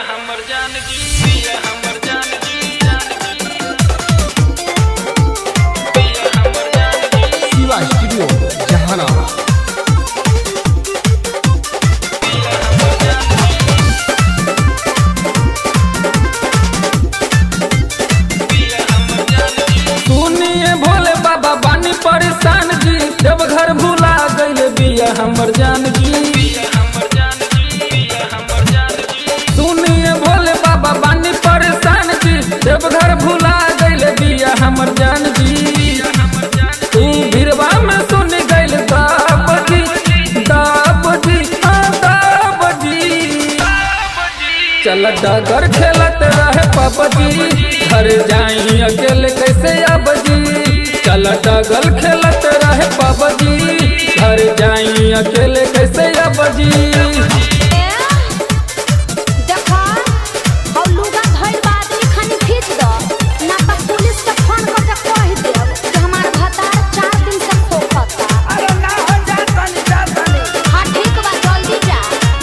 हमर जानकी पिया हमर जानकी जानकी पिया हमर जानकी शिवा स्टूडियो जहानाबाद पिया हमर जानकी पिया हमर जानकी सुनिए भोले बाबा बानी परेशान जी जब घर भुला गईल बिया हमर जानकी पिया हमर जानकी पिया हमर जानकी सुनिए भोले बाबा बानी परेशान जी जब घर भुला गईल बिया हमर जानकी हमर जानकी तू भीरवा में सुन गईल दाबजी दाबजी हाँ दाबजी चल डगर खेलत रहे पबजी घर जाई अकेले कैसे अबजी चल डगल खेलत रहे पबजी घर जाई अकेले कैसे अबजी देखा और लुगा धइल बा आदमी खानी खींच द ना त पुलिस के फोन कर के कह देब कि हमार भतार चार दिन से खोखता अरे ना हो जा तनी जा तनी हाँ ठीक बा जल्दी जा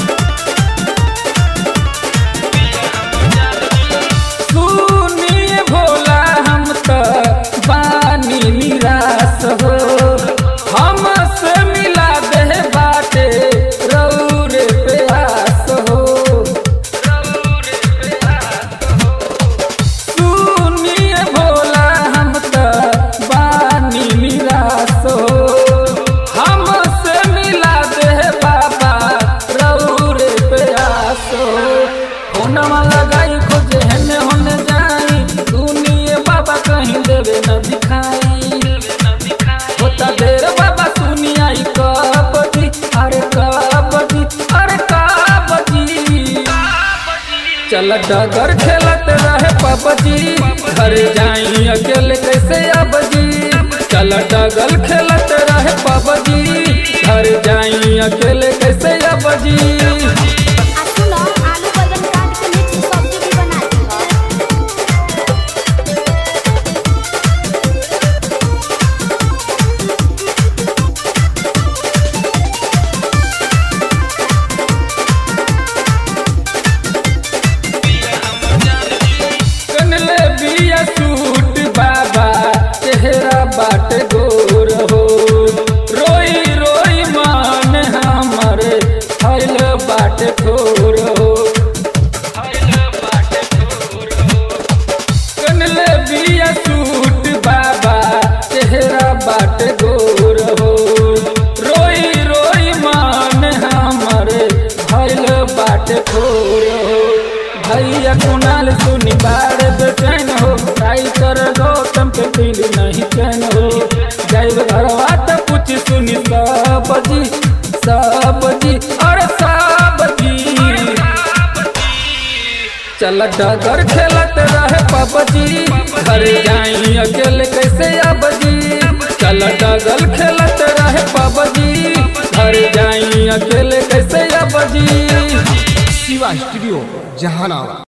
सुनिए भोला हम त बानी निराश हो हमसे मिला दे बाटे रौरे प्यास हो सुनिए भोला हम त बानी निराश हो हमसे मिला दे बाबा रौरे प्यास हो फोनवा लगाई खोजे हेने होने जाई सुनिए बाबा कहीं देवे न दिखाई होता देर बाबा सुनी आई कबजी अरे कबजी अरे कबजी चल डगर खेलत रहे पबजी घर जाई अकेले कैसे अबजी चल डगल खेलत रहे पबजी घर जाई अकेले कैसे अबजी आ सुनो आलू बैंगन काट के मिक्स सब्जी भी बना दी कनले बिया सूट बाबा चेहरा बाट गोर हो रोई रोई मान हमारे फैल बाट ठोर हो कनले बिया सूट बाबा चेहरा बाट गोर हो रोई रोई मान हमारे फैल बाट ठोर हो भैया कुणाल सुनी बार बेचैन हो ट्राई कर गौतम के दिल नहीं चैन हो जैब घरवा तो कुछ सुनी सब जी सब जी और सब जी चल डगर खेलत रहे पबजी घर जाई अकेले कैसे अबजी चल डगल खेलत रहे पबजी घर जाई अकेले कैसे अबजी शिवा स्टूडियो जहानाबाद